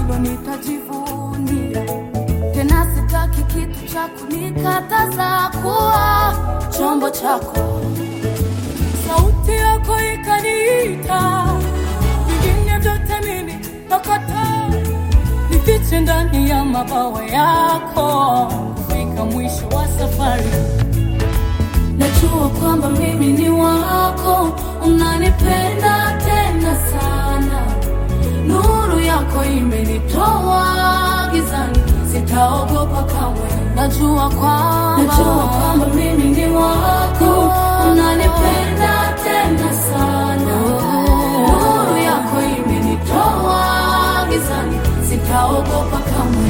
hilo nitajivunia tena, sitaki kitu cha kunikataza kuwa chombo chako. Sauti yako ikaniita, vingine vyote mimi nakataa, nifiche ndani ya mabawa yako, kufika mwisho wa safari. Najua kwamba mimi ni wako, unanipenda tena sana. Nuru yako imenitoa gizani, sitaogopa kamwe. Najua kwamba najua kwamba mimi ni wako, unanipenda tena sana. Nuru yako imenitoa gizani, sitaogopa kamwe.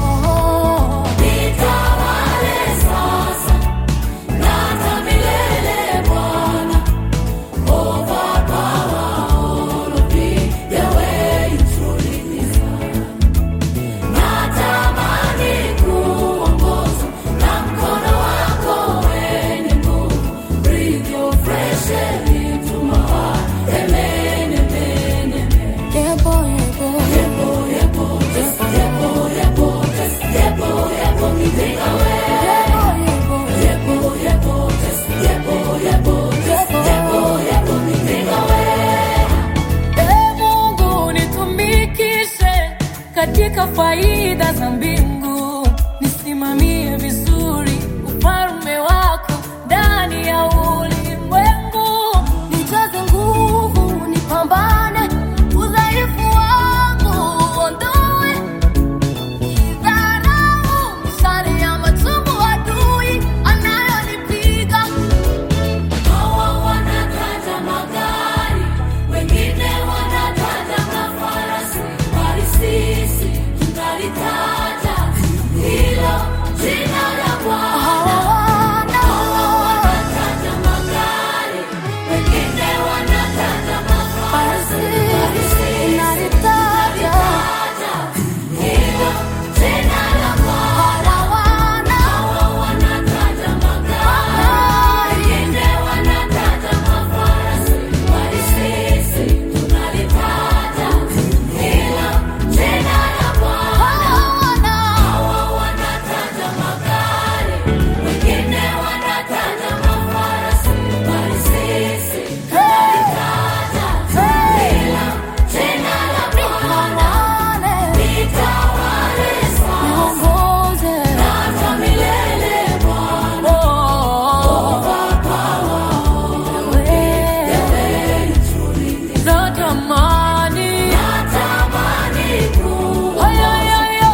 Nitawale sasa na hata milele Bwana. Ee Mungu nitumikishe katika faida za mbingu, nisimamie vizuri ufalme wako ndani ya ulimwengu, nijaze nguvu, nipambane udhaifu wangu uondoe, idharau mishale ya machungu adui anayonipiga Hawa wanataja magari, wengine wanataja mafarasi, bali sisi tunalitaja hilo jina la Bwana. Hawa wanataja magari, wengine wanataja mafarasi, bali sisi tunalitaja hilo jina la Bwana. Hawa wanataja magari, wengine wanataja mafarasi, bali sisi tunalitaja hilo jina la Bwana. Hawa wanataja magari, wengine wanataja mafarasi, bali sisi tunalitaja hilo jina la Bwana. Nitawale sasa na hata milele Bwana. Natamani Haya, haya, haya.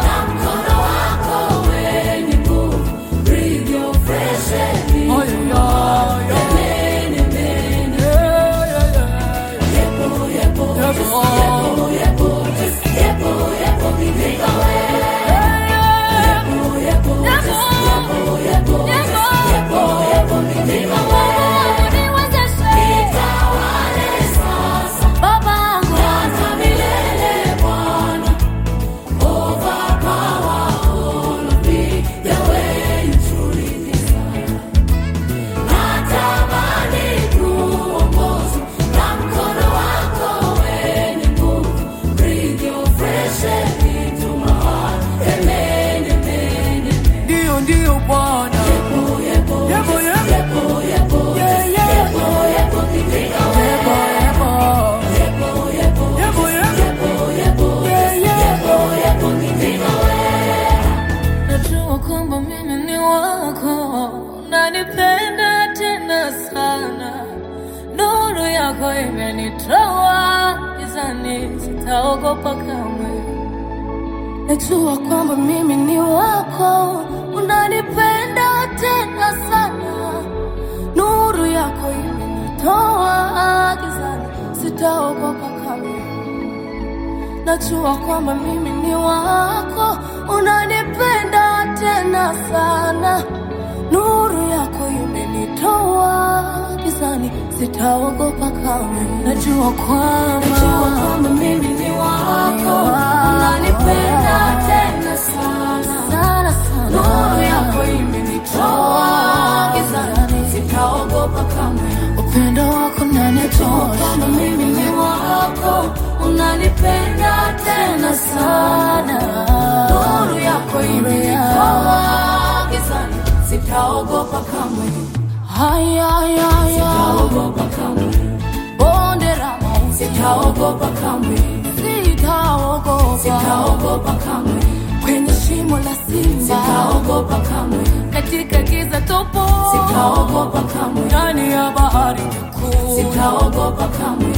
Haya, Ndio, ndio Bwana. Yebo, yebo. Yeah, yeah. Yebo, yebo. Yebo, yebo. Yeah, yeah. Najua kwamba mimi ni wako, unanipenda tena sana. Nuru yako imenitoa gizani, sitaogopa kamwe. Najua kwamba mimi ni wako, unanipenda tena sana. Nuru yako imenitoa gizani, sitaogopa kamwe. Najua kwamba mimi ni wako, unanipenda tena sana. Nuru yako imenitoa gizani, sitaogopa kamwe. Najua kwamba najua kwamba mimi ni wako, unanipenda tena sana sana sana. Nuru yako imenitoa gizani, sitaogopa kamwe. Upendo wako unanitosha, kwamba mimi ni wako, unanipenda tena sana, nuru yako imenitoa gizani, sitaogopa kamwe, haya haya haya, sitaogopa kamwe, bonde la mauti, sitaogopa kamwe, sitaogopa, sitaogopa kamwe, kwenye shimo la simba, sitaogopa kamwe, katika giza topo, sitaogopa kamwe, ndani ya bahari kuu, sitaogopa kamwe,